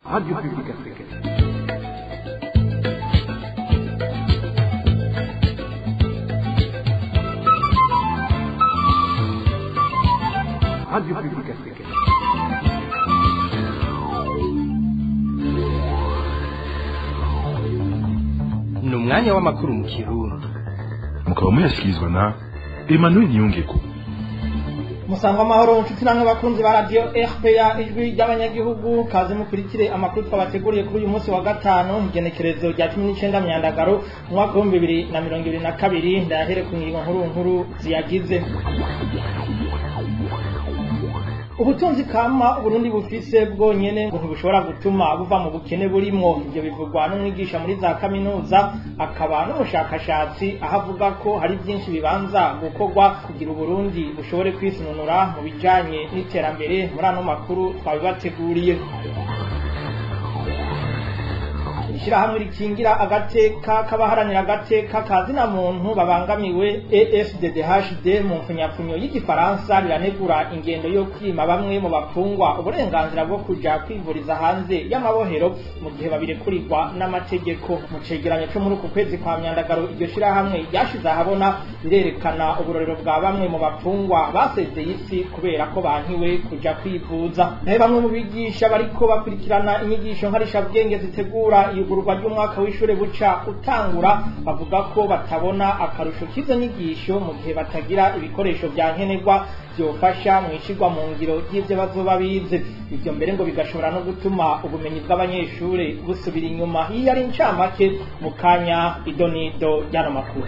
Radio Publique Africaine. Radio Publique Africaine. ni umwanya w'amakuru mu kirundi mukaba muyashyikirizwa na emmanuel niyongeko musangwa amahoro nshuti namwe bakunzi ba radiyo rpa ijwi ry'abanyagihugu kaze mukurikire amakuru twabateguriye kuri uyu munsi wa gatanu mu igenekerezo rya cumi n'icyenda myandagaro mu mwaka w'ibihumbi bibiri na mirongo ibiri na kabiri ndahere ku ngingo nkuru nkuru ziyagize ubutunzi kama uburundi bufise bwonyene ngo ntibushobora gutuma buva mu bukene burimwo ivyo bivugwa n'umwigisha muri za kaminuza akaba n'umushakashatsi aho avuga ko hari byinshi bibanza gukorwa kugira uburundi bushobore kwisununura mu bijanye n'iterambere muri ano makuru twabibateguriye ishirahamwe rikingira agateka k'abaharanira agateka ka zina muntu babangamiwe EFDDHD mu mfunyapfunyo y'igifaransa riranegura ingendo yo kwima bamwe mu bapfungwa uburenganzira bwo kuja kwivuriza hanze y'amabohero mu gihe babirekurirwa n'amategeko mu cegeranyo co muri uku kwezi kwa myandagaro iryo shirahamwe ryashize ahabona rirerekana uburorero bwa bamwe mu bapfungwa basezeye isi kubera ko bankiwe kuja kwivuza naho bamwe mu bigisha bariko bakurikirana inyigisho nkarishabwenge zitegura iyugururwa ry'umwaka w'ishure buca utangura bavuga ko batabona akarusho k'izo nyigisho mu gihe batagira ibikoresho vya nkenerwa vyofasha mu ishirwa mu ngiro ry'ivyo bazoba bize ivyo mbere ngo bigashobora no gutuma ubumenyi bw'abanyeshure busubira inyuma iyo ari incamake mu kanya idonido ry'ano makuru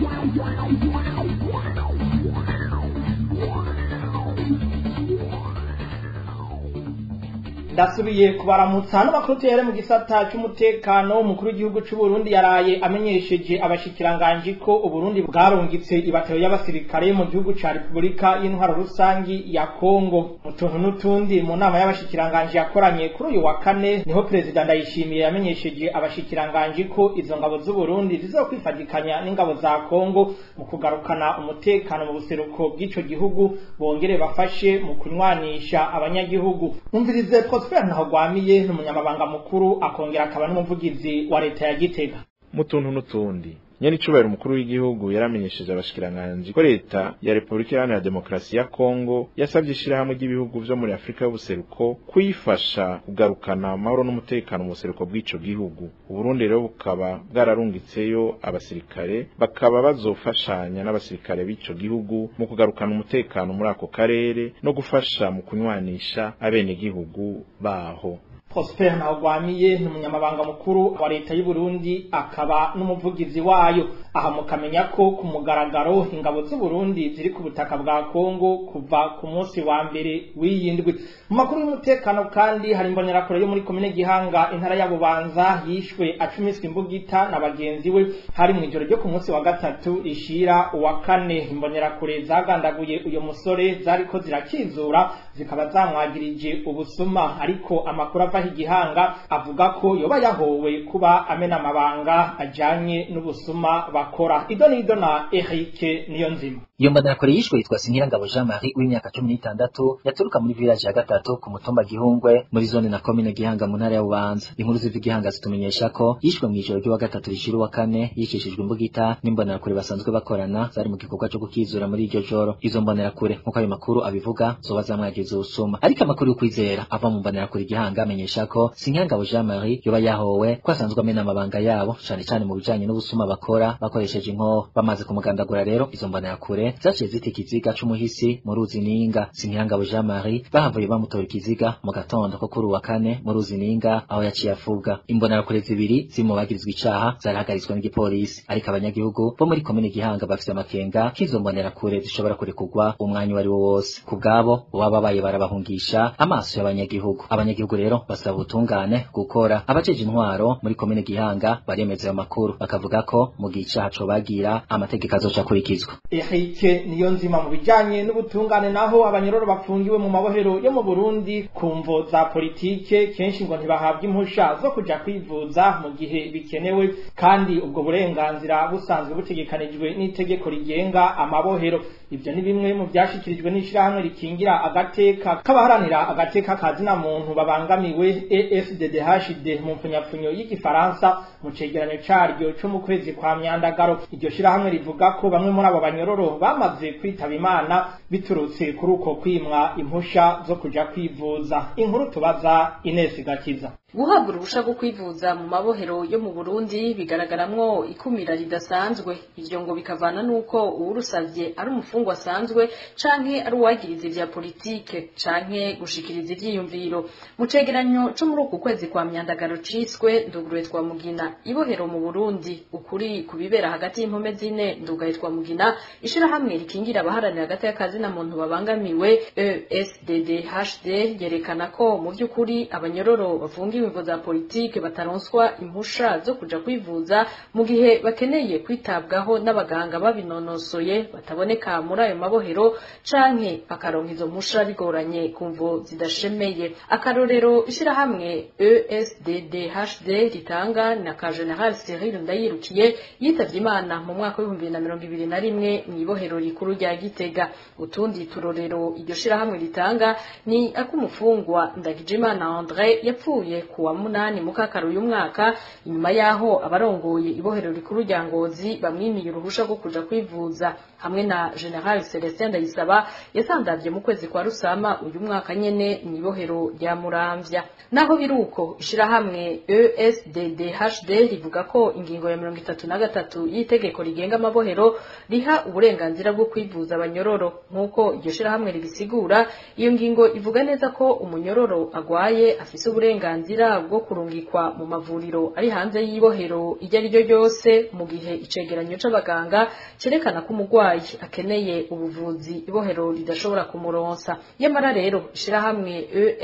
ndasubiye kubaramutsa n'amakuru tuhere mu gisata c'umutekano umukuru w'igihugu c'u Burundi yaraye amenyesheje abashikiranganji ko Uburundi bwarungitse ibatayo y'abasirikare mu gihugu ca Repubulika y'intwaro rusangi ya Kongo mu tuntu n'utundi mu nama y'abashikiranganji yakoranye kuri uyu wa kane niho perezida Ndayishimiye yamenyesheje abashikiranganji ko izo ngabo z'u Burundi zizokwifatikanya n'ingabo za Kongo mu kugarukana umutekano mu buseruko bw'ico gihugu bongere bafashe mu kunywanisha abanyagihugu umvirize Prosper Ntahogwamiye n'umunyamabanga mukuru akongera akaba n'umuvugizi wa leta ya Gitega mu tuntu n'utundi nyene icubahiro umukuru w'igihugu yaramenyesheje abashikiranganji ko leta ya Repubulika Iharanira Demokarasi ya Kongo yasavye ishirahamwe ry'ibihugu vyo muri Afrika y'ubuseruko kuyifasha kugarukana amahoro n'umutekano mu buseruko bw'ico gihugu Uburundi rero bukaba bwararungitseyo abasirikare bakaba bazofashanya n'abasirikare b'ico gihugu mu kugarukana umutekano muri ako karere no gufasha mu kunywanisha abenegihugu baho Prosper Ntawugwamiye ni umunyamabanga mukuru wa leta y'u Burundi akaba n'umuvugizi wayo aha mukamenya ko ku mugaragaro ingabo z'u Burundi ziri ku butaka bwa Kongo kuva ku munsi wa mbere w'iyindwi mu makuru y'umutekano kandi hari imbonerakure yo muri komine Gihanga intara ya Bubanza yishwe acumiswe imbugita na bagenzi we hari mu ijoro ryo ku munsi wa gatatu rishira uwa kane imbonerakure zagandaguye uyo musore zariko zirakizura zikaba zamwagirije ubusuma ariko amakuru ava igihanga avuga ko yoba yahowe kuba amena amabanga ajanye n'ubusuma bakora ido nido na Eric niyo nzima iyo mbonerakure yishwe yitwa Sinkirangabo Jean Marie w'imyaka cumi n'itandatu yaturuka muri village ya gatatu ku mutumba Gihungwe muri zone na komine Gihanga mu ntara ya Bubanza inkuru ziva Gihanga zitumenyesha ko yishwe mu ijoro ry'uwa gatatu rishira uwa kane yikishijwe imbugita n'imbonerakure basanzwe bakorana zari mu gikorwa cyo gukizura muri iryo joro izo mbonerakure nk'uko ayo makuru abivuga zoba zamwagize ubusuma ariko amakuru yo kwizera ava mu mbonerakure Gihanga amenyesha ko Sinkirangabo Jean Marie yoba yahowe ko asanzwe amena amabanga yabo cane cane mu bijanye n'ubusuma bakora bakoresheje inkoho bamaze kumugandagura rero izo mbonerakure zaciye zita ikiziga c'umuhisi mu ruzi ninga Sinkirangabo Jean Marie bahavuye bamutora ikiziga mu gatondo ko kuri uwa kane mu ruzi ninga aho yaciye afuga imbonerakure zibiri zimubagirizwa icaha zarahagaritswe n'igipolisi ariko abanyagihugu bo muri komine Gihanga bafise amakenga k'izo mbonerakure zishobora kurekurwa umwanya wari wo wose ku bwabo baba babaye barabahungisha amaso y'abanyagihugu abanyagihugu rero basaba ubutungane gukora abajeje intwaro muri komine Gihanga baremeza ayo makuru bakavuga ko mu gihe icaha cobagira amategeko azoca akurikizwa Eric niyo nzima mu bijanye n'ubutungane naho abanyororo bapfungiwe mu mabohero yo mu Burundi ku mvo za politike kenshi ngo ntibahabwa impusha zo kuja kwivuza mu gihe bikenewe kandi ubwo burenganzira busanzwe butegekanijwe n'itegeko rigenga amabohero ivyo ni bimwe mu vyashikirijwe n'ishirahamwe rikingira agateka k'abaharanira agateka kazina muntu babangamiwe ESDDHD mu mpfunyapfunyo y'igifaransa mu cegeranyo caryo co mu kwezi kwa myandagaro iryo shirahamwe rivuga ko bamwe muri abo banyororo bamaze kwitaba imana biturutse kuri uko kwimwa impusha zo kuja kwivuza inkuru tubaza Ines Gakiza guhabwa uruhusha rwo kwivuza mu mabohero yo mu Burundi bigaragaramwo ikumira ridasanzwe ivyo ngo bikavana nuko uwurusavye ari umufungwa asanzwe canke ari uwagiriza ivya politike canke gushikiriza ivyiyumviro mu cegeranyo co muri uku kwezi kwa myandagaro ciswe nduguruye twa mugina ibohero mu Burundi ukuri kubibera hagati y'impome zine ndugaye twa mugina ishirahamwe rikingira abaharanira hagati y'akazi na muntu babangamiwe ESDDHD yerekana ko mu vy'ukuri abanyororo bafungiwe imvo za politike bataronswa impusha zo kuja kwivuza mu gihe bakeneye kwitabwaho n'abaganga babinonosoye bataboneka muri ayo mabohero canke bakaronka izo mpusha bigoranye ku mvo zidashemeye akarorero ishirahamwe ESDDHD ritanga na ka General Cyril Ndayirukiye yitavye Imana mu mwaka w'ibihumbi bibiri na mirongo ibiri na rimwe mw'ibohero rikuru rya Gitega utundi turorero iryo shirahamwe ritanga ni ak'umufungwa Ndagijimana André yapfuye ku wa munani mukakaro uyu mwaka inyuma yaho abarongoye ibohero rikuru rya Ngozi bamwimiye uruhusha rwo kuja kwivuza hamwe na General Celestin Ndayisaba yasandavye mu kwezi kwa Rusama uyu mwaka nyene mw'ibohero rya Muramvya naho biruko ishirahamwe ESDDHD rivuga ko ingingo ya mirongo itatu na gatatu y'itegeko rigenga amabohero riha uburenganzira bwo kwivuza abanyororo nk'uko iryo shirahamwe ribisigura iyo ngingo ivuga neza ko umunyororo agwaye afise uburenganzira bwo kurungikwa mu mavuriro ari hanze y'ibohero iryo ari ryo ryose mu gihe icegeranyo c'abaganga cerekana ko umurwayi akeneye ubuvuzi ibohero ridashobora kumuronsa nyamara rero ishirahamwe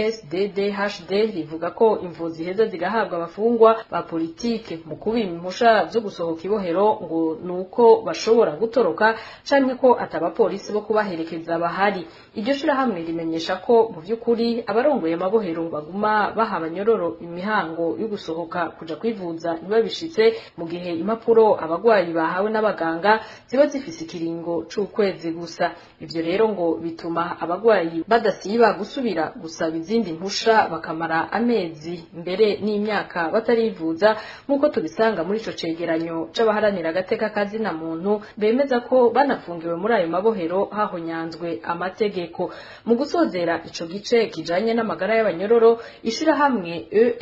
ESDDHD rivuga ko imvuzi heza zigahabwa abafungwa ba politike mu kubima impusha zo gusohoka ibohero ngo nuko bashobora gutoroka canke ko atabapolisi bo kubaherekeza bahari iryo shirahamwe rimenyesha ko mu vy'ukuri abarongoye amabohero baguma baha abanyororo imihango yo gusohoka kuja kwivuza ntibabishitse mu gihe impapuro abagwayi bahawe n'abaganga ziba zifise ikiringo c'ukwezi gusa ivyo rero ngo bituma abagwayi badasiba gusubira gusaba izindi mpusha bakamara amezi mbere n'imyaka batarivuza nk'uko tubisanga muri ico cegeranyo c'abaharanira agateka kazina muntu bemeza ko banafungiwe muri ayo mabohero hahonyanzwe amategeko mu gusozera ico gice kijanye n'amagara y'abanyororo ishirahamwe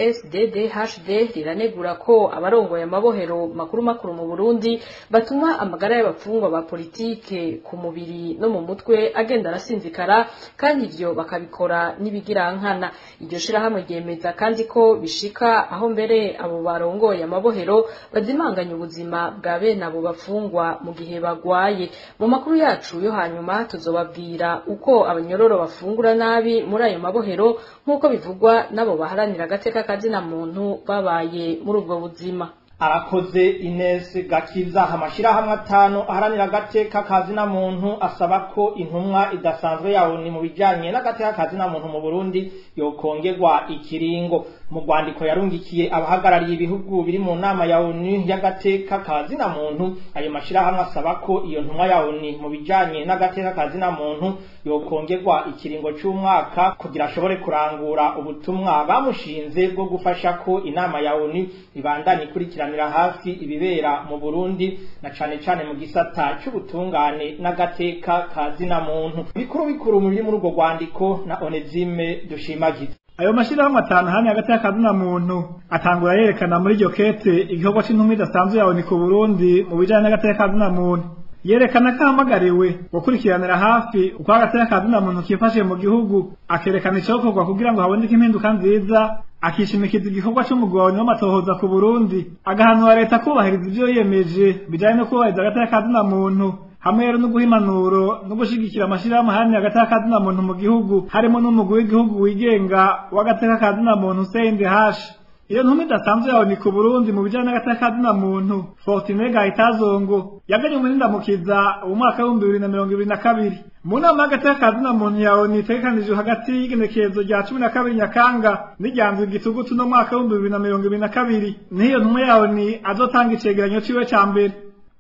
ESDDHD riranegura ko abarongoye amabohero makuru makuru mu Burundi batuma amagara y'abafungwa ba politike ku mubiri no mu mutwe agenda arasinzikara kandi ivyo bakabikora n'ibigirankana iryo shirahamwe ryemeza kandi ko bishika aho mbere abo barongoye amabohero bazimanganya ubuzima bwa bene abo bafungwa mu gihe bagwaye mu makuru yacu yo hanyuma tuzobabwira uko abanyororo bafungura nabi muri ayo mabohero nk'uko bivugwa n'abo baharanira agateka kazina muntu babaye muri ubwo buzima arakoze Ines Gakiza amashirahamwe atanu aharanira agateka kazina muntu asaba ko intumwa idasanzwe yawo ni mu bijanye n'agateka kazina muntu mu Burundi yokongerwa ikiringo mu rwandiko yarungikiye abahagarariye ibihugu biri mu nama ya ONU y'agateka kazina muntu ayo mashirahamwe asaba ko iyo ntumwa ya ONU mu bijanye n'agateka kazina muntu yokongerwa ikiringo c'umwaka kugira ashobore kurangura ubutumwa bamushinze bwo gufasha ko inama ya ONU ibandanye ikurikiranira hafi ibibera mu Burundi na cane cane mu gisata c'ubutungane n'agateka kazina muntu bikuru bikuru muri muri urwo rwandiko na Onezime dushimagiza ayo mashirahamwe atanu hamwe hagati y'akazina muntu atangura yerekana muri iryo kete igikorwa c'intumwa idasanzwe yawe ni ku Burundi mu bijanye n'agateka kazina muntu yerekana ko ahamagariwe gukurikiranira hafi uko agateka kazina muntu kifashe mu gihugu akerekana icokorwa kugira ngo haboneke impinduka nziza akishimikiza igikorwa c'umugabane w'amatohoza ku Burundi agahanura leta kubahiriza ivyo yiyemeje bijanye no kubahiriza agateka kazina muntu hamwe rero no guha impanuro no gushigikira amashirahamwe aharanira agateka kazina muntu mu gihugu harimo n'umugwi w'igihugu wigenga w'agateka kazina muntu CNDH iyo ntumwa idasanzwe yawe ni ku Burundi mu bijanye n'agateka kazina muntu Fortune Gahitazongo yaganye umurindamukiza mu mwaka w'ibihumbi bibiri na mirongo ibiri na kabiri mu nama y'agateka kazina muntu yawe nitegekanijwe hagati y'igenekerezo rya cumi na kabiri nyakanga n'iryanzwe igitugutu no mwaka w'ibihumbi bibiri na mirongo ibiri na kabiri niyo ntumwa yawe ni azotanga icegeranyo ciwe ca mbere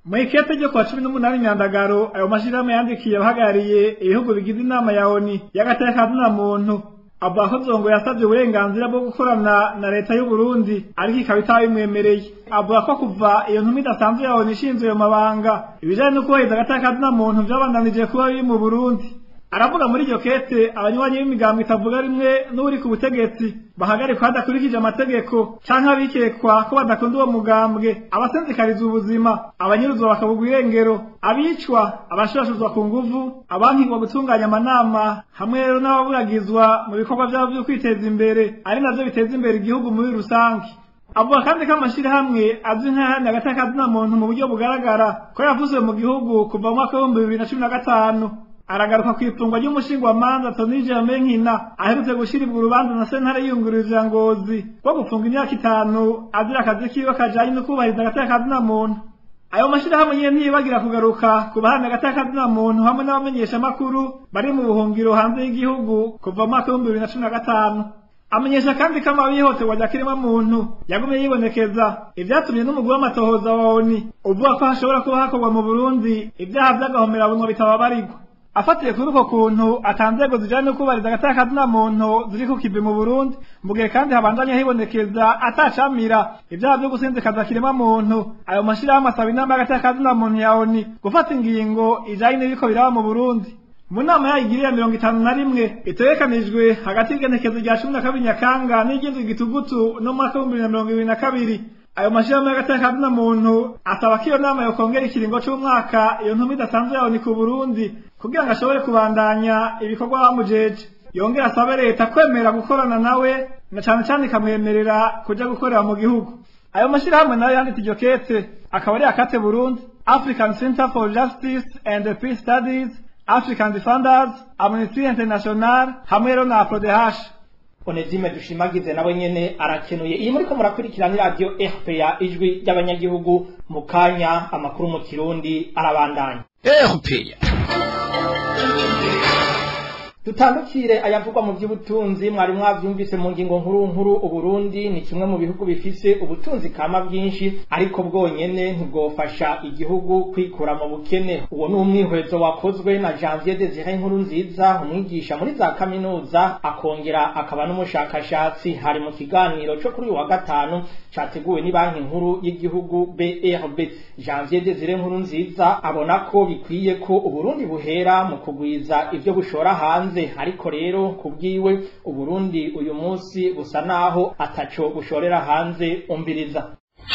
mu ikete ryo kuwa cumi n'umunani nyandagaro ayo mashirahamwe yandikiye abahagarariye ibihugu bigize inama ya oni y'agateka na muntu avuga ko zongo yasabye uburenganzira bwo gukorana na leta y'u Burundi ariko ikaba itabimwemereye avuga ko kuva iyo ntumwa idasanzwe ya oni ishinzwe ayo mabanga ibijanye no kubahiriza agateka na muntu vyabandanije kuba biri mu Burundi aravuga muri iryo kete abanywanyi b'imigambo itavuga rimwe n'uri ku butegetsi bahagarikwa hadakurikije amategeko canke abikekwa ko badakunda uwo mugambwe abasenzekariza ubuzima abanyuruzwa bakabugwa irengero abicwa abashurashuzwa ku nguvu abankigwa gutunganya amanama hamwe rero n'ababuragizwa mu bikorwa vyabo vyo kwiteza imbere ari navyo biteza imbere igihugu muri rusange avuga kandi ko amashirahamwe azwi nk'ayahani agateka muntu mu buryo bugaragara ko yavuzwe mu gihugu kuva mu mwaka w'ibihumbi bibiri na cumi na gatanu aragaruka ku ifungwa ry'umushingwamanza Tony Germain Nkina aherutse gushirirwa urubanza na sentare yiyungururiza ya Ngozi rwo gufunga imyaka itanu azira akazi kiwe kajanye no kubahiriza agateka kazina muntu ayo mashirahamwe nyene ntiyibagira kugaruka ku bahamya agateka kazina muntu hamwe n'abamenyesha amakuru bari mu buhungiro hanze y'igihugu kuva mu mwaka w'ibihumbi bibiri na cumi na gatanu amenyesha kandi ko amabi yihoterwa rya kiremwa muntu yagumye yibonekeza ivyatumye n'umugwi w'amatohoza wa ONU uvuga ko hashobora kuba hakorwa mu Burundi ibyaha vy'agahomerabunwa bitababarirwa afatiye kuri uko kuntu atanzego zijanye no kubariza agateka kazina muntu ziri ku kivi mu Burundi mu gihe kandi habandanya hibonekeza atacamira ibyaha vyo gusinzikaza kiremwa muntu ayo mashirahamwe asaba inama y'agateka kazina muntu ya ONU gufata ingingo ijanye n'ibiko biraba mu Burundi mu nama yayigiriye mirongo itanu na rimwe itegekanijwe hagati y'igenekezo rya cumi na kabiri nyakanga n'igindwi gitugutu no mu mwaka w'ibihumbi bibiri na mirongo ibiri na kabiri ayo mashirahamwe y'agateka kazina muntu asaba ko iyo nama yokongera ikiringo c'umwaka iyo ntumwa idasanzwe ya ONU ku Burundi kugira ngo ashobore kubandanya ibikorwa bamujeje yongera asabe leta kwemera gukorana nawe na cane cane ikamwemerera kuja gukorera mu gihugu ayo mashirahamwe nayo yanditse iryo kete akaba ari akate Burundi African Center for Justice and Peace Studies African Defenders Amnesty International hamwe rero na APRODH Onezime dushimagize nawe nyene arakenuye iyi muriko murakurikirana radio RPA ijwi ry'abanyagihugu mu kanya amakuru mu kirundi arabandanya RPA dutandukire ayavugwa mu by'ubutunzi mwari mwavyumvise mu ngingo nkuru nkuru uburundi ni kimwe mu bihugu bifise ubutunzi kama bwinshi ariko bwonyene ntibwofasha igihugu kwikura mu bukene uwo ni umwihwezo wakozwe na janvier desire nkuru nziza umwigisha muri za kaminuza akongera akaba n'umushakashatsi hari mu kiganiro co kuri uyu wa gatanu categuwe ni banki nkuru y'igihugu brb janvier desire nkuru nziza abona ko bikwiye ko uburundi buhera mu kugwiza ivyo bushora hanze ariko rero kubwiwe uburundi uyu munsi busa naho ataco bushorera hanze umbiriza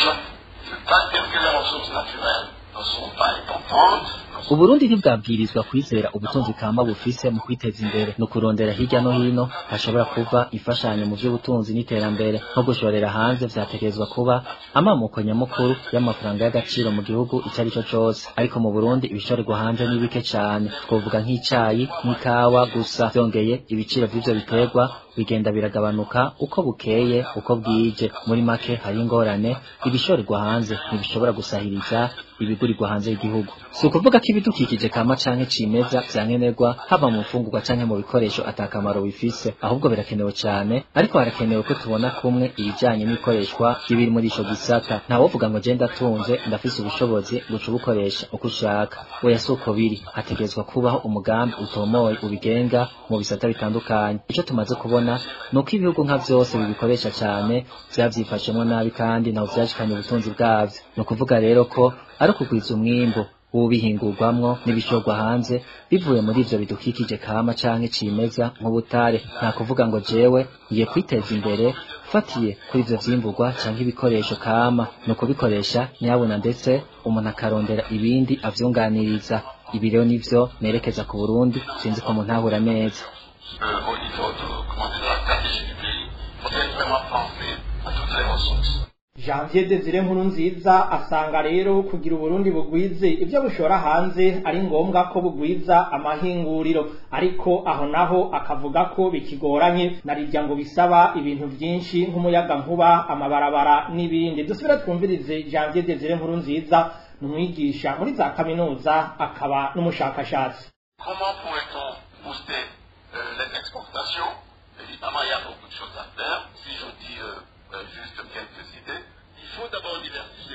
uburundi ntibwabwirizwa kwizera ubutunzi kama bufise mu kwiteza imbere no kurondera hirya no hino hashobora kuva imfashanyo mu vy'ubutunzi n'iterambere nko gushorera hanze vyategerezwa kuba amamuko nyamukuru y'amafaranga y'agaciro mu gihugu ico ari cyo cose ariko mu burundi ibishorerwa hanze ni bike cane twovuga nk'icayi nk'ikawa gusa vyongeye ibiciro vy'ivyo biterwa bigenda biragabanuka uko bukeye uko bwije muri make hari ingorane ibishorerwa hanze ntibishobora gusahiriza ibigurirwa hanze y'igihugu si ukuvuga ko ibidukikije kama canke cimeza vyankenerwa haba mu mfungurwa canke mu bikoresho atakamaro bifise ahubwo birakenewe cane ariko harakenewe ko tubona kumwe ibijanye n'ikoreshwa ry'ibiri muri ico gisata ntawovuga ngo je ndatunze ndafise ubushobozi guca ubukoresha uko ushaka oya si uko biri hategerezwa kubaho umugambi utomoye ubigenga mu bisata bitandukanye ico tumaze kubona nuko ibihugu nka vyose bibikoresha cane vyavyifashemwo nabi kandi ntaho vyashikanye ubutunzi bwavyo ni ukuvuga rero ko ari ukugwiza umwimbu w'ubihingurwamwo n'ibishorwa hanze bivuye muri ivyo bidukikije kama canke cimeza nk'ubutare nta kuvuga ngo jewe ngiye kwiteza imbere fatiye kuri ivyo vyimburwa canke ibikoresho kama ni ukubikoresha nyabuna ndetse umuntu akarondera ibindi avyunganiriza ibi rero nivyo nerekeza ku burundi sinzi ko muntahura neza au niveau de, comment dire, de la stratégie du pays, faudrait vraiment penser à toutes les ressources. janvier desire nkuru nziza asanga rero kugira uburundi bugwize ibyo bushora hanze ari ngombwa ko bugwiza amahinguriro ariko aho naho akavuga ko bikigoranye narirya ngo bisaba ibintu byinshi nk'umuyaga nkuba amabarabara n'ibindi dusubire twumvirize janvier desire nkuru nziza ni umwigisha muri za kaminuza akaba n'umushakashatsi Comment pourrait-on booster euh, les exportations Évidemment, il y a beaucoup de choses à faire. Si je dis euh, euh, juste quelques idées, il faut d'abord diversifier l'économie.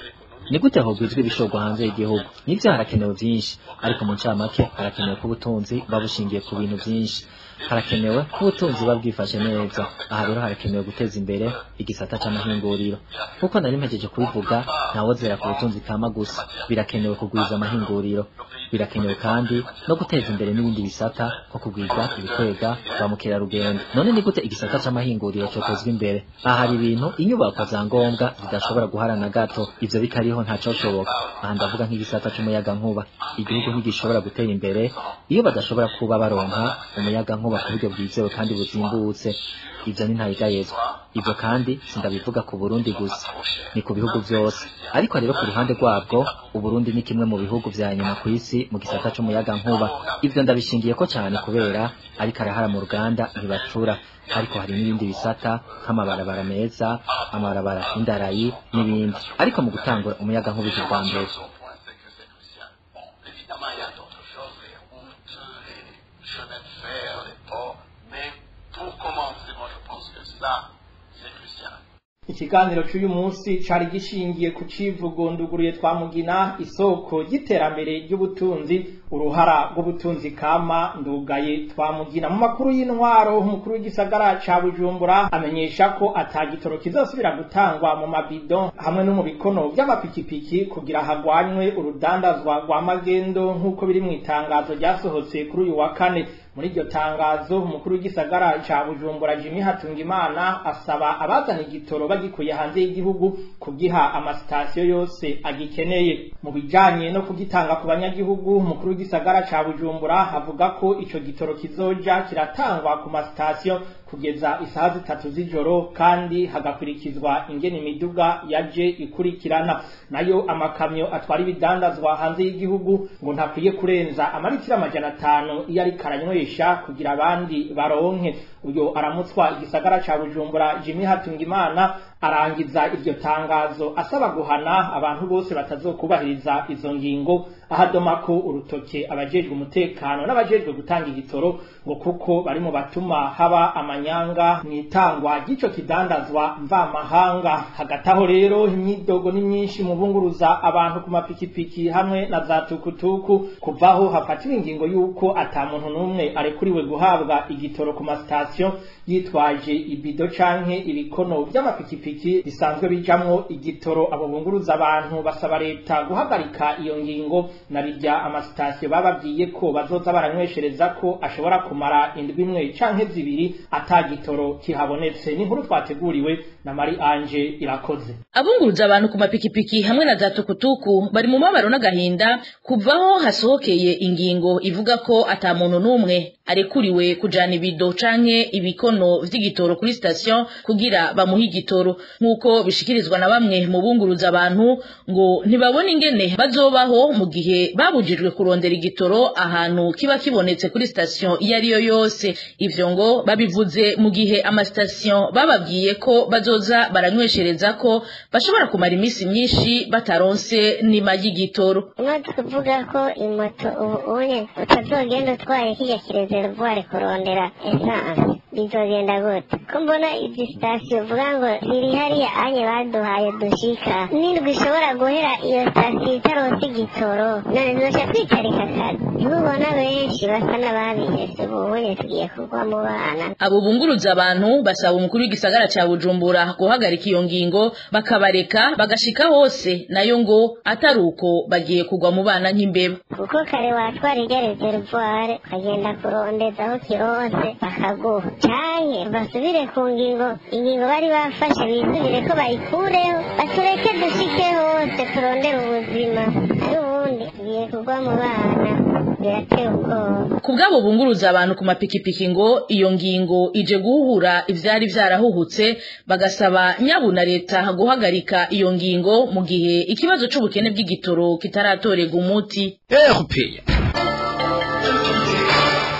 ni gute hogwizwa ibishorwa hanze y'igihugu nivyo harakenewe vyinshi ariko mu ncamake harakenewe ko ubutunzi buba bushingiye ku bintu vyinshi harakenewe ko ubutunzi buba bwifashe neza aha rero harakenewe guteza imbere igisata c'amahinguriro kuko nari mpejeje kubivuga ntawozera ku butunzi kama gusa birakenewe kugwiza amahinguriro birakenewe kandi no guteza imbere n'ibindi bisata nko kugwiza ibikwega ba mukerarugendo none ni gute igisata c'amahinguriro cotezwa imbere aha hari ibintu inyubako za ngombwa zidashobora guharana gato ivyo bikariho ntacoshoboka aha ndavuga nk'igisata c'umuyagankuba igihugu ntigishobora gutera imbere iyo badashobora kuba baronka umuyagankuba ku buryo bwizewe kandi buzimbutse ivyo ni ntayigayezwa ivyo kandi sindabivuga ku Burundi gusa ni ku bihugu vyose ariko rero ku ruhande rwabwo Uburundi ni kimwe mu bihugu vya nyuma ku isi mu gisata c'umuyaga nkuba ivyo ndabishingiyeko cane kubera ariko arahara mu ruganda ntibacura ariko hari n'ibindi bisata nk'amabarabara meza amabarabara y'indarayi n'ibindi ariko mu gutangura umuyaga nkuba ije bwa mbere Évidemment, il y a d'autres choses, les routes, les chemins de fer, les ports, mais pour commencer, moi je pense que ça, c'est crucial. ikiganiro cy'uyu munsi cari gishingiye ku civugo nduguruye twamugina isoko ry'iterambere ry'ubutunzi uruhara rw'ubutunzi kama ndugaye twamugina mu makuru y'intwaro umukuru w'igisagara ca bujumbura amenyesha ko atagitoro kizosubira gutangwa mu mabido hamwe no mu bikono vy'amapikipiki kugira hagwanywe urudandazwa rwa magendo nk'uko biri mu itangazo ryasohotse kuri uyu wa kane muri iryo tangazo umukuru w'igisagara ca bujumbura jimmy hatungimana asaba abazana igitoro bagikuye hanze y'igihugu kugiha amasitasiyo yose agikeneye mu bijanye no kugitanga ku banyagihugu umukuru w'igisagara ca bujumbura avuga ko ico gitoro kizoja kiratangwa ku masitasiyo kugeza isaha zitatu z'ijoro kandi hagakurikizwa ingene imiduga yaje ikurikirana nayo amakamyo atwara ibidandazwa hanze y'igihugu ngo ntakwiye kurenza amaritiro amajana atanu iyo ariko aranywesha kugira abandi baronke uyo aramutswa igisagara ca bujumbura jimmy hatungimana arangiza iryo tangazo asaba guhana abantu bose batazokubahiriza izo ngingo ahadoma ko urutoke abajejwe umutekano n'abajejwe gutanga igitoro ngo kuko bari mu batuma haba amanyanga mu itangwa ry'ico kidandazwa mvamahanga hagati aho rero imyidogo ni myinshi mu bunguruza abantu ku mapikipiki hamwe na za tukutuku kuvaho hafatiwe ingingo y'uko ata muntu n'umwe arekuriwe guhabwa igitoro ku masitasiyo yitwaje ibido canke ibikono vy'amapikipiki bisanzwe bijamwo igitoro abo bunguruza abantu basaba leta guhagarika iyo ngingo na rirya amasitasiyo bababwiye ko bazoza baranyweshereza ko ashobora kumara indwi imwe canke zibiri ata gitoro kihabonetse ni inkuru twateguriwe na Mari Anje irakoze abunguruza abantu ku mapikipiki hamwe na za tukutuku bari mu mabaro n'agahinda kuvaho hasohokeye ingingo ivuga ko ata muntu n'umwe arekuriwe kujana ibido canke ibikono vy'igitoro kuri station kugira bamuhe igitoro nk'uko bishikirizwa na bamwe mu bunguruza abantu ngo ntibabona ingene bazobaho mu gihe babujijwe kurondera igitoro ahantu kiba kibonetse kuri station iyo ari yo yose ivyo ngo babivuze mu gihe amastation bababwiye ko bazoza baranyweshereza ko bashobora kumara iminsi myinshi bataronse nima y'igitoro no tuvuga ko imoto ubu unye utazogenda utwaye kijya kirezervuare kurondera esanse bizogenda gute ko mbona izi sitasiyo uvuga ngo ziri hariya anye baduhaye dushika n'indwi ishobora guhera iyo sitasiyo itaronse igitoro none zizoca kwicarika akazi ntubona benshi basa n'ababihese ubunye tugiye kugwa mu bana abo bunguruza abantu basaba umukuru w'igisagara ca bujumbura guhagarika iyo ngingo bakabareka bagashika hose nayo ngo atari uko bagiye kugwa mu bana nk'imbeba kuko kare watwara irya reservoir ukagenda kurondeza aho kironse bakaguha canke basubire ku ngingo ingingo bari bafashe bisubire ko bayikureho batureke dushike hose turondere ubuzima ari ubundi tugiye kugwa mu bana birateye ubwoba ku bw'abo bunguruza abantu ku mapikipiki ngo iyo ngingo ije guhuhura ivyari vyarahuhutse bagasaba nyabu na leta guhagarika iyo ngingo mu gihe ikibazo c'ubukene bw'igitoro kitaratorega umuti erupeya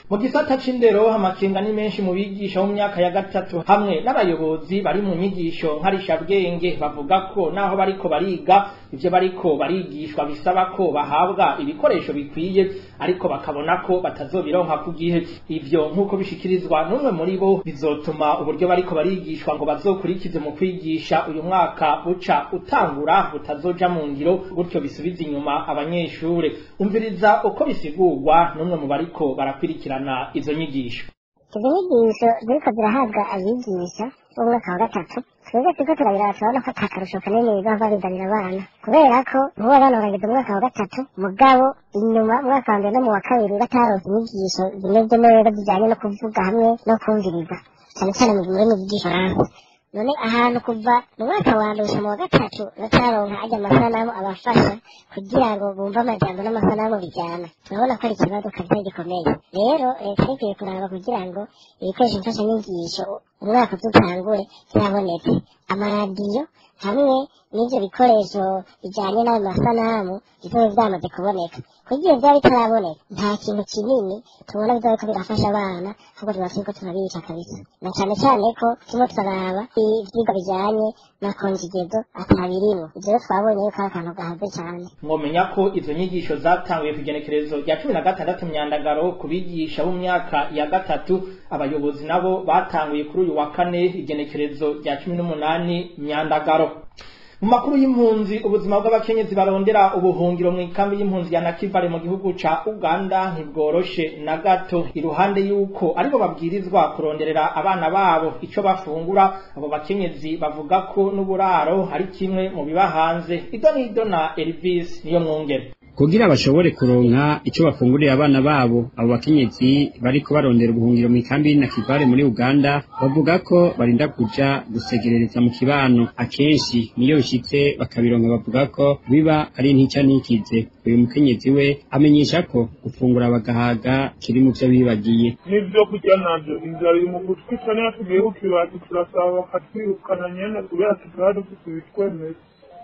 mu gisata c'indero amakenga ni menshi mu bigisha mu myaka ya gatatu hamwe n'abayobozi bari mu nyigisho nkarishabwenge bavuga ko naho bariko bariga ivyo bariko barigishwa bisaba ko bahabwa ibikoresho bikwiye ariko bakabona ko batazobironka ku gihe ivyo nk'uko bishikirizwa n'umwe muri bo bizotuma uburyo bariko barigishwa ngo bazokurikize mu kwigisha uyu mwaka uca utangura butazoja mu ngiro gutyo bisubiza inyuma abanyeshure umviriza uko bisigurwa n'umwe mu bariko barakwirikirana izo nyigisho izo nyigisho ziriko zirahabwa abigisha b'umwaka wa gatatu twebwe turiko turabiraba turabona ko ata karusho kanini bizoba bizanira abana kubera ko nk'ubu abana barageza umwaka wa gatatu mugabo inyuma umwaka wa mbere no mu wa kabiri bataronse inyigisho zimeze neza zijanye no kuvuga hamwe no kumviriza cane cane mu rurimi rw'igifaransa none ahantu kuva mu mwaka wa mbere gushika mu wa gatatu bataronka ajya amasanamu abafasha kugira ngo bumve amajambo n'amasanamu bijyana turabona ko ari ikibazo kabisa gikomeye rero leta ikwiye kuraba kugira ngo ibikoresho mfashanyigisho umwaka uzutangure byabonetse amaradiyo hamwe n'ibyo bikoresho bijyanye n'ayo masanamu bizobe byamaze kuboneka kugira byaba bitaraboneka nta kintu kinini tubona bizobe ko birafasha abana ahubwo tuba turiko turabica kabisa na cane cane ko turimo turaraba ivyigwa bijyanye na konjigezo atabirimo ivyo rero twabonye yuko ari akantu gahaze cane mwomenya ko izo nyigisho zatanguye ku igenekerezo rya cumi na gatandatu myandagaro ku bigisha bo mu myaka ya gatatu abayobozi nabo batanguye kuri uyu wa kane igenekerezo rya cumi n'umunani myandagaro mu makuru y'impunzi ubuzima bw'abakenyezi barondera ubuhungiro mu ikambi y'impunzi ya nakivale mu gihugu ca uganda ntibworoshe na gato iruhande y'uko aribo babwirizwa kuronderera abana babo ico bafungura abo bakenyezi bavuga ko n'uburaro ari kimwe mu biba hanze ido n'ido na elvis niyo mwungere kugira bashobore kuronka ico bafungurira abana babo abo bakenyezi bariko barondera ubuhungiro mu ikambi na kivale muri uganda bavuga ko barinda kuja gusegerereza mu kibano akenshi niyo bishitse bakabironka bavuga ko biba ari ntica nikize uyu mukenyezi we amenyesha ko gufungura bagahaga kiri mu vyo bibagiye n'ivyo kurya navyo inzara iri mu gutwi cane tugiye ku kibati turasaba bakatwirukana nyene kubera tutaba dufise ibitwemeza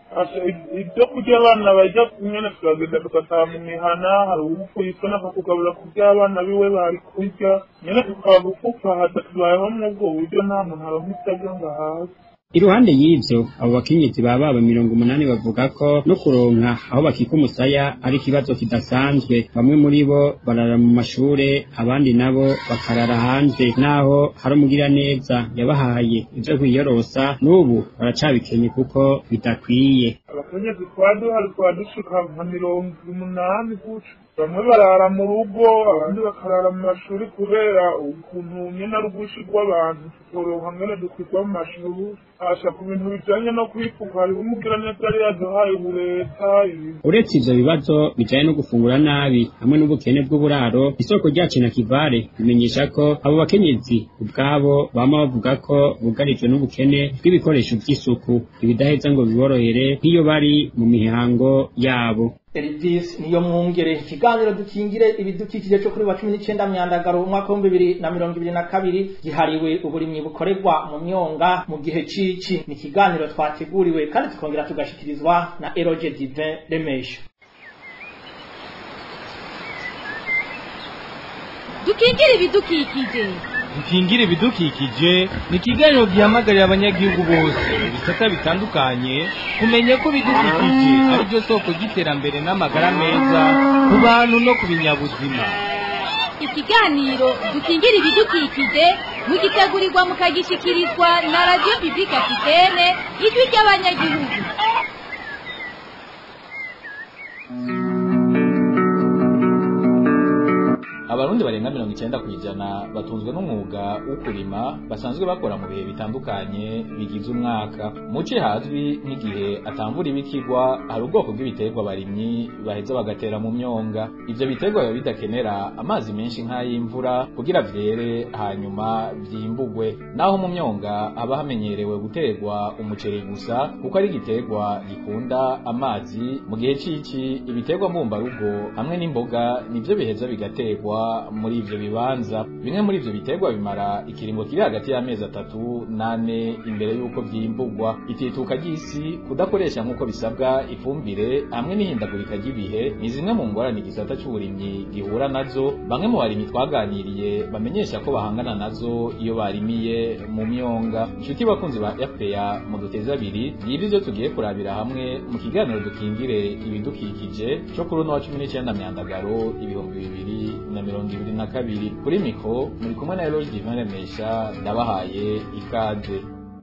ibyo kurya abana bajya nyene turagenda tugataha mu mihana hari uwupfuye isoni akakugaburira ku by'abana biwe bari kurya nyene tukaba gupfupahaza tubayeho muri ubwo buryo nta muntu aronka ivyo arya ngo ahaze iruhande y'ivyo abo bakenyezi ba baba mirongo umunani bavuga ko no kuronka aho bakika umusaya ari ikibazo kidasanzwe bamwe muri bo barara mu mashure abandi nabo bakarara hanze naho hari umugiraneza yabahaye ivyo kwiyorosa n'ubu baracabikenye kuko bidakwiye abakenyezi twaduhari twadushika nka mirongo umunani guca bamwe barara mu rugo abandi bakarara mu mashuri kubera ukuntu nyene ari ubwinshi rw'abantu tutoronka ngene dukwirwa mu mashuri asha ku bintu bijanye no kwifuka hariho umugiraneza yari yaduhaye ubureta ibintu uretse ivyo bibazo bijanye no gufungura nabi hamwe n'ubukene bw'uburaro isoko ryacu na kivare bimenyesha ko abo bakenyezi ubwabo bama bavuga ko bugarijwe n'ubukene bw'ibikoresho vy'isuku ibidaheza ngo biborohere nk'iyo bari mu mihango yabo Elvis niyo mwungere ikiganiro dukingire ibidukikije cyo kuri wa 19 myandagaro umwaka wa 2022 gihariwe uburimyi bukorerwa mu myonga mu gihe cici ni ikiganiro twateguriwe kandi tukongera tugashikirizwa na Eroge Divin Remesha dukingire ibidukikije dukingire ibidukikije ni ikiganiro gihamagarira abanyagihugu bose mu bisata bitandukanye kumenya ko ibidukikije ari byo soko ry'iterambere n'amagara meza ku bantu no ku binyabuzima ikiganiro dukingire ibidukikije mugitegurirwa mukagishikirizwa na radiyo pibulike afitene ijwi ry'abanyagihugu abarundi barenga mirongo icyenda ku ijana batunzwe n'umwuga wo kurima basanzwe bakora mu bihe bitandukanye bigize umwaka muce hazwi nk'igihe atamvura ibikigwa hari ubwoko bw'ibiterwa abarimyi baheza bagatera mu myonga ivyo biterwa biba bidakenera amazi menshi nk'ay'imvura kugira vyere hanyuma vyimbugwe naho mu myonga haba hamenyerewe guterwa umuceri gusa kuko ari igiterwa gikunda amazi mu gihe c'ici ibiterwa mbumbarugo hamwe n'imboga nivyo biheza bigaterwa biterwa muri ivyo bibanza bimwe muri ivyo biterwa bimara ikiringo kiri hagati y'amezi atatu nane imbere y'uko vyimburwa itituka ry'isi kudakoresha nk'uko bisabwa ifumbire hamwe n'ihindagurika ry'ibihe ni zimwe mu ngorane igisata c'uburimyi gihura nazo bamwe mu barimyi twaganiriye bamenyesha ko bahangana nazo iyo barimiye mu myonga inshuti bakunzi ba FPA mu duteza abiri yibi ivyo tugiye kurabira hamwe mu kiganiro dukingire ibidukikije cyo kuri uno wa cumi n'icyenda myandagaro ibihumbi bibiri na mirongo ibiri na kabiri kuri mikro muri kumwe na Eloge Divin Remesha ndabahaye ikaze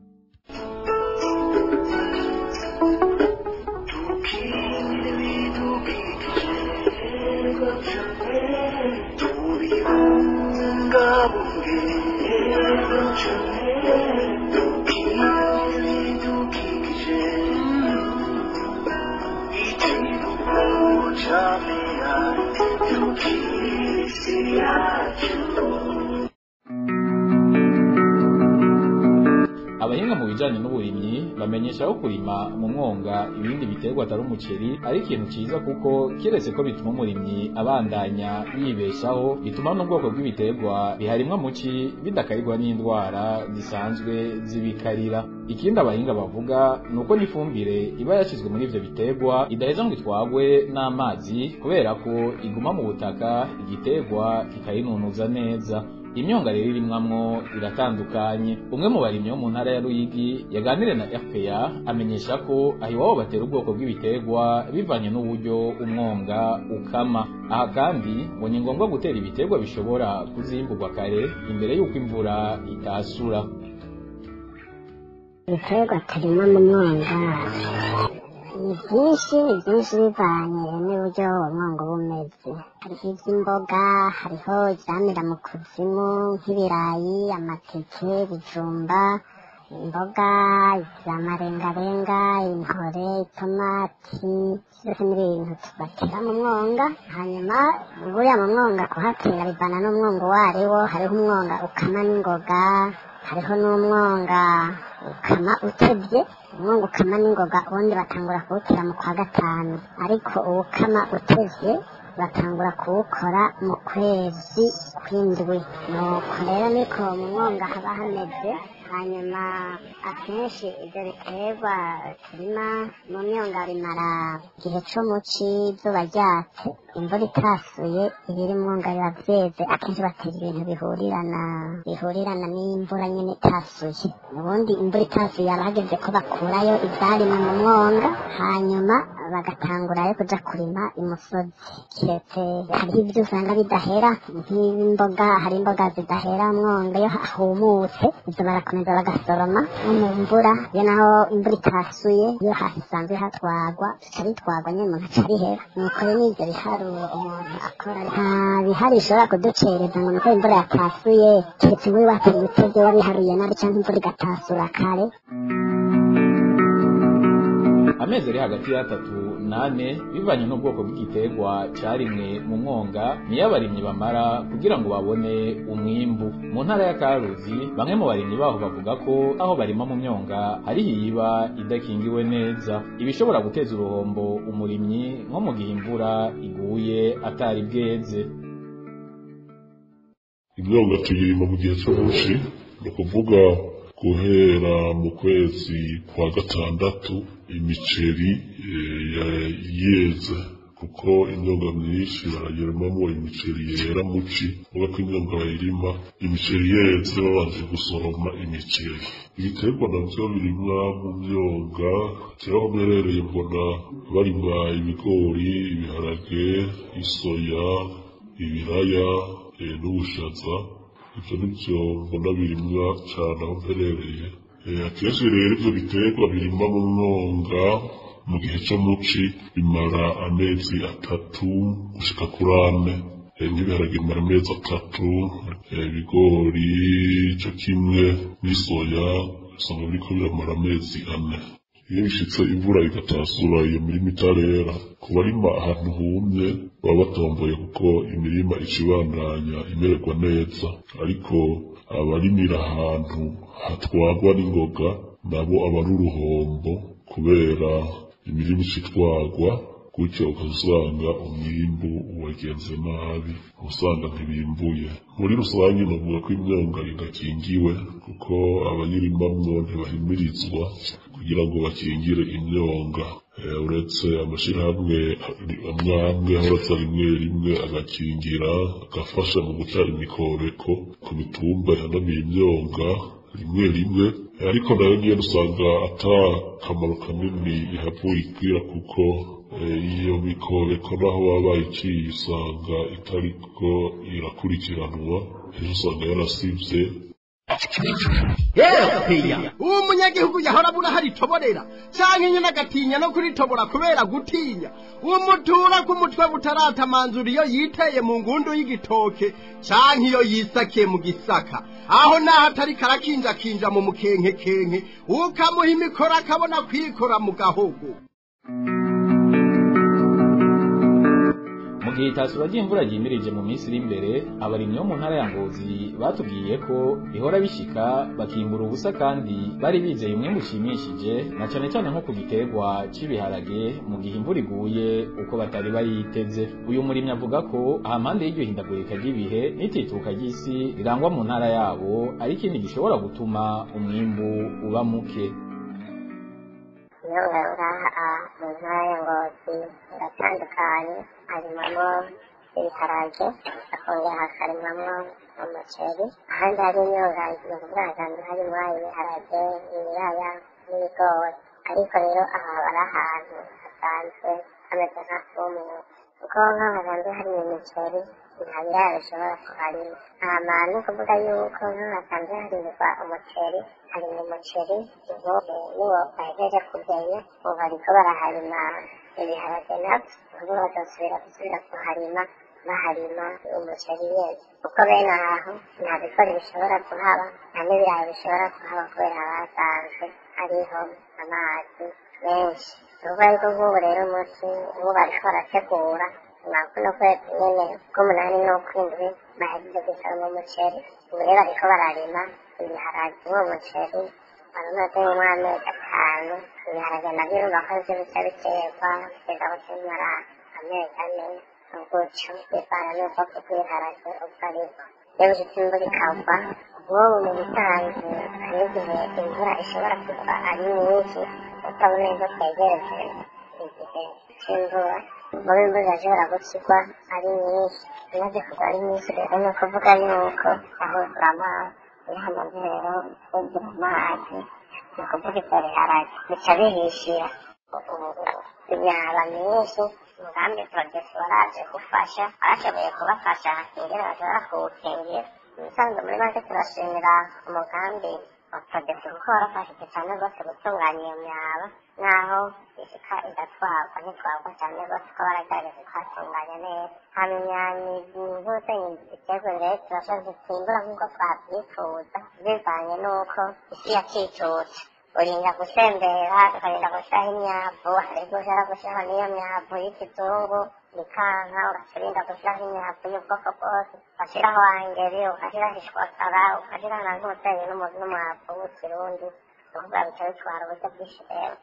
abahinga mu bijanye n'uburimyi bamenyesha ko kurima mu mwonga ibindi biterwa atari umuceri ari ikintu ciza kuko kiretse ko bituma umurimyi abandanya yibeshaho bituma n'ubwoko bw'ibiterwa biharimwa muci bidakarirwa n'indwara zisanzwe zibikarira ikindi abahinga bavuga ni uko n'ifumbire iba yashyizwe muri ivyo biterwa idaheza ngo itwagwe n'amazi kubera ko iguma mu butaka igiterwa kikayinunuza neza imyonga rero irimwamwo iratandukanye umwe mu barimyi bo mu ntara ya Ruyigi yaganiriye na RPA amenyesha ko aho iwabo batera ubwoko bw'ibiterwa bivanye n'uburyo umwonga ukama aha kandi ngo ni ngombwa gutera ibiterwa bishobora kuzimburwa kare imbere y'uko imvura itasura ibiterwa turimo mu mwonga ni byinshi ni byinshi bivanye n'uburyo umwonga uba umeze hariho iby'imboga hariho ibyamira mu kuzimu nk'ibirayi amateke ibijumba imboga za marengarenga intore itomati byose ni ibintu tubatera mu mwonga hanyuma buriya mu mwonga kuhatera bivana n'umwonga uwo ari wo hariho umwonga ukama n'ingoga hariho n'umwonga ukama utebye umwonga ukama n'ingoga ubundi batangura kuwutera mu kwa gatanu ariko uwukama utevye batangura kuwukora mu kwezi kw'indwi nuko rero niko mu mwonga haba hameze hanyuma akenshi ibyo biterwa turima mu myonga bimara igihe co muci izuba ryatse imvura itasuye ibiri mwonga biba vyeze akenshi batera ibintu bihurirana bihurirana n'imvura nyene itasuye ubundi imvura itasuye haba hageze ko bakurayo ivyarima mu mwonga hanyuma bagatangurayo kuja kurima imusozi kiretse hariho ibyo usanga bidahera nk'imboga hari imboga zidahera mwonga iyo hahumutse ivyo barakomeza bagasoroma no mu mvura iyo naho imvura itasuye iyo hasanzwe hatwagwa bica bitwagwa nyene umuntu aca bihera nuko rero n'ivyo biharuro umuntu akora nta bihari bishobora kuducereza ngo nuko imvura yatasuye keretse wowe wateye ibitevyo wabiharuye nabi canke imvura igatasura kare amezi ari hagati y'atatu nane bivanye n'ubwoko bw'igiterwa carimwe mu mwonga niyo abarimyi bamara kugira ngo babone umwimbu mu ntara ya karuzi bamwe mu barimyi baho bavuga ko aho barima mu myonga hariho iyiba idakingiwe neza ibishobora guteza uruhombo umurimyi nko mu gihe imvura iguye atari bweze imyonga tuyirima mu gihe cy'umunsi ni ukuvuga guhera mu kwezi kwa gatandatu imiceri yeze kuko imyonga myinshi barayirimamo imiceri yera muci uvuga ko imyonga bayirima imiceri yeze babanje gusoroma imiceri ibiterwa navyo birimwa mu myonga keraho mwerereye mbona barima ibigori ibiharage isoya ibiraya n'ubushaza ivyo nivyo mbona birimwa cane aho mperereye akenshi rero ivyo biterwa birimwa mu mwonga mu gihe co muci bimara amezi atatu gushika kuri ane nk'ibiharage bimara amezi atatu ibigori co kimwe n'isoya usanga biriko biramara amezi ane iyo bishitse imvura igatasura iyo mirima itarera ku barima ahantu humye baba batomboye kuko imirima icibandanya imererwa neza ariko abarimira ahantu hatwagwa n'ingoga nabo aba ari uruhombo kubera imirima icitwagwa gutyo ukazusanga umwimbu wagenze nabi usanga ntibimbuye muri rusange navuga ko imyonga idakingiwe kuko abayirimamwo ntibahimirizwa kugira ngo bakingire imyonga uretse amashyirahamwe amwe amwe ahora rimwe rimwe agakingira agafasha mu guca imikobeko ku mitumba yanamiye imyonga rimwe rimwe ariko nayo nyine usanga ata kamaro kanini ihavuye ikwira kuko iyo mikobeko naho baba bayiciye usanga itariko irakurikiranwa ejo usanga yarasivye yepeya uwo munyagihugu yahora abura haritoborera canke nyene agatinya no kuritobora kubera gutinya uwo mutura k'umutwe butaratamanzura iyo yiteye mu ngundu y'igitoke canke iyo yisakiye mu gisaka aho naho atari karakinjakinja mu mukenkekenke ukamuha imikoro akabona kwikora mu gahogo mu gihe itasura ry'imvura ryimirije mu minsi iri imbere abarimyi bo mu ntara ya ngozi batubwiye ko bihora bishika bakimbura ubusa kandi bari bizeye umwembe ushimishije na cane cane nko ku giterwa c'ibiharage mu gihe imvura iguye uko batari bayiteze uyu murimyi avuga ko ahampande y'iryo hindagurika ry'ibihe n'itituka ry'isi rirangwa mu ntara yabo ari ikindi gishobora gutuma umwimbu uba muke imyonga ngaha mu ntara ya ngozi iratandukanye harimamo ibiharage hakongera hakarimamo umuceri ahandi hari imyonga ni ukuvuga hasanzwe harimo ibiharage ibiraya n'ibigori ariko rero aha bari ahantu hasanzwe hameze nka fumwe kuko nk'aho hasanzwe hari imiceri nta biraya bishobora kuharima hama ni ukuvuga yuko nk'aho hasanzwe harimwa umuceri harimo umuceri inkobe niwo bahejeje kugenya ubu bariko baraharima ibiharage navyo ubu bazosubira gusubira kuharima baharima umuceri nyene kuko bene aho nta bigori bishobora kuhaba nta n'ibirayi bishobora kuhaba kubera basanzwe hariho amazi menshi uvuga yuko nk'ubu rero umunsi ubu bariko barategura kuno kwezi nyene k'umunani n'ukwindwi bahejeje gusoroma umuceri ubu rero bariko bararima ibiharage uwo muceri baramaze nk'amezi atanu ibiharage navyo urumva ko vyo bica biterwa kugeza aho kimara amezi ane gutyo bivana n'ubwoko bw'ibiharage ubwo aribwo iyo bishitse imvura ikagwa nk'ubu mu bisanzwe hari igihe imvura ishobora kugwa ari nyinshi utabona neza twegereje igihe c'imvura mubi imvura irashobora gukigwa ari nyinshi imaze kugwa ari nyinshi rero ni ukuvuga yuko ahuzura amazi iyo hamaze rero kugira amazi ni ukuvuga ivyo biharage bica bihishira imyaba myinshi umugambi porogesi waraje gufasha barashoboye kubafasha ingene bashobora kuwukingira ubusanzwe muri make turashimira umugambi wa porogesi kuko warafashije cyane rwose gutunganya iyo myaba naho ishika igatwarwa ntitwarwa cyane rwose ko baragerageza kuhatunganya neza hama imyanyi nk'ubusenyi iterwa rero turashoboye gutimbura nk'uko twabyifuza bivanye n'uko isi yacicutse urinda gusembera ukarinda gushyiraho imyavu ariko ushaka gushyiraho n'iyo myavu y'ikizungu bikanka ugacurinda gushyiraho imyavu y'ubwoko bwose ugashyiraho angeri ugashyiraho ishwakara ugashyiraho na nk'umusenyi n'umwavu w'ikirundi ukuvuga bica bitwara uburyo bwinshi rero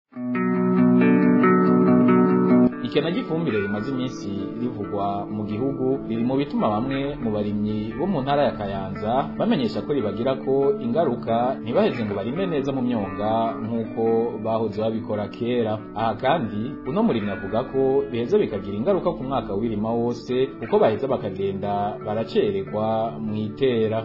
ikena ry'ifumbire rimaze iminsi rivugwa mu gihugu riri mu bituma bamwe mu barimyi bo mu ntara ya kayanza bamenyesha ko ribagira ko ingaruka ntibaheze ngo barime neza mu myonga nk'uko bahoze babikora kera aha kandi uno murimyi avuga ko biheza bikagira ingaruka ku mwaka w'irima wose kuko baheza bakagenda baracererwa mu itera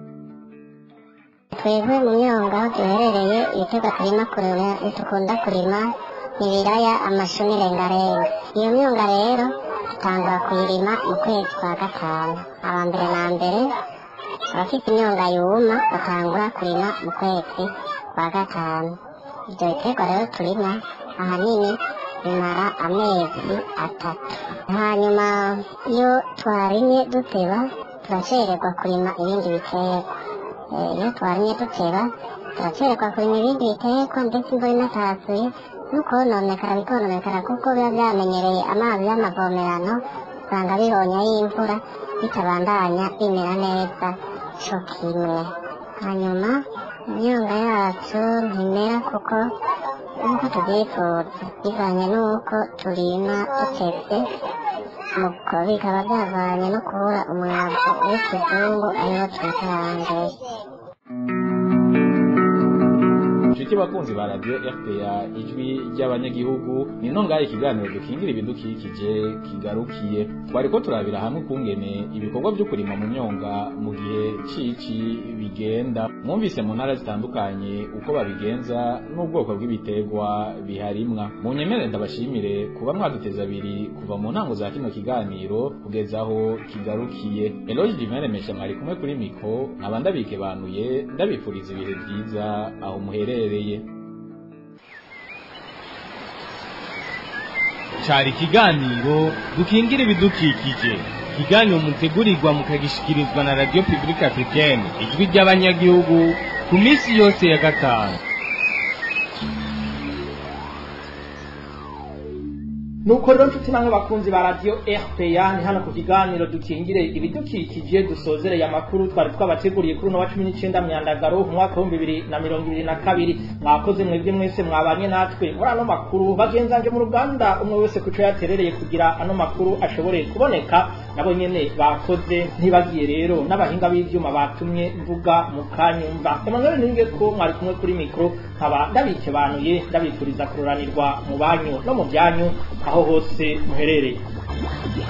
twebwe mu myonga aho duherereye ibitego turima kurima dukunda kurima ibiraya amashu n'irengarenga iyo myonga rero dutangura kuyirima mu kwezi kwa gatanu aba mbere na mbere abafite imyonga yuma batangura kurima mu kwezi kwa gatanu ibyo biterwa rero turima ahanini bimara amezi atatu hanyuma iyo twarimye duteba turacererwa kurima ibindi biterwa iyo twarimye duteba turacererwa kurima ibindi biterwa ndetse imvura inatasuye nukononekara bikononekara kuko biba byamenyereye amazi y'amavomerano usanga bihonya y'imvura bitabandanya bimera neza co kimwe hanyuma imyonga yacu ntimera kuko nk'uko tubyifuza bivanye n'uko turima dutetse nuko bikaba byavanye no kubura umwavu w'ikizungu ariwo twita rangere Nshuti bakunzi ba radio RPA ijwi ry'abanyagihugu ni nongaye ikiganiro dukingira ibidukikije kigarukiye twariko turabira hamwe kungene ibikorwa byo kurima mu myonga mu gihe cici bigenda mwumvise mu ntara zitandukanye uko babigenza n'ubwoko bw'ibiterwa biharimwa mu nyemere ndabashimire kuba mwaduteza abiri kuva mu ntango za kino kiganiro kugeza aho kigarukiye Eloge Divine Mesha mwari kumwe kuri mikro nkaba ndabikebanuye ndabifuriza ibihe byiza aho muherereye cari ikiganiro dukingira ibidukikije ikiganiro mutegurirwa mukagishikirizwa na radio publique africaine ijwi ry'abanyagihugu ku minsi yose ya gatanu nuko rero nshuti namwe bakunzi ba radio RPA ni hano ku kiganiro dukingire ibidukikije dusozereye amakuru twari twabateguriye kuri uno wa cumi n'icyenda myandagaro mu mwaka w'ibihumbi bibiri na mirongo ibiri na kabiri mwakoze mwebwe mwese mwabanye natwe muri ano makuru bagenzanje mu ruganda umwe wese ku cyo yaterereye kugira ano makuru ashobore kuboneka nabo nyene bakoze ntibagiye rero n'abahinga b'ivyuma batumye mvuga mu kanyumva Emmanuel ninge ko mwari kumwe kuri mikro nkaba ndabikebanuye ndabifuriza kururanirwa mu banyu no mu byanyu aho hose muherereye